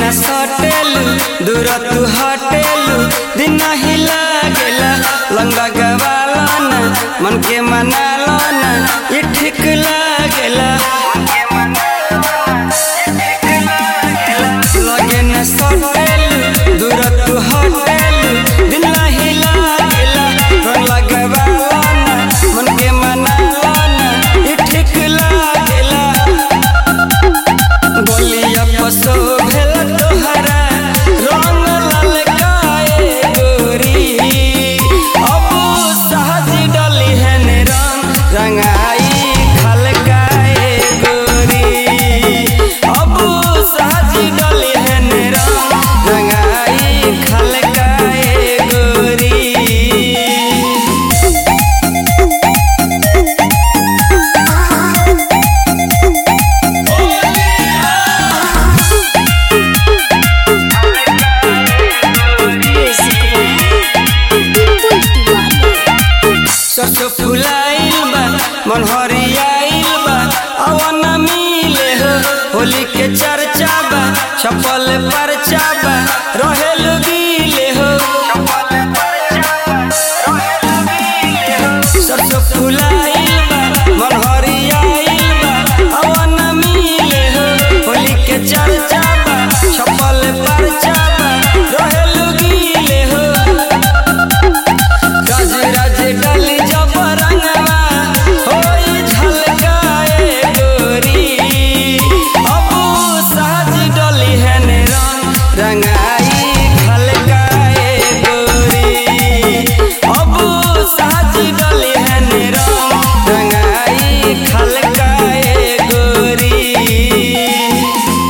न सटेलू दूर तू हटेलू दिन नहीं लागेला लंगा गवाला न मन के मनाला न ये ठीक लागेला लगे न सटेलू दूर तू हटेलू दिन नहीं लागेला लंगा गवाला न मन के मनाला न ये ठीक लागेला बोलिया पसो भेल तोहरा रंग ललकाए गोरी अब सहज डली है ने रंग रंगाई खलकाए गोरी अब सहज डली है ने रंग रंगाई खलकाए गोरी सरसो फुलाइल बा मन हरियाइल बा अवन मिले हो होली के चर्चा बा छपल परचा बा रहेल गीले हो सरसो फुलाइल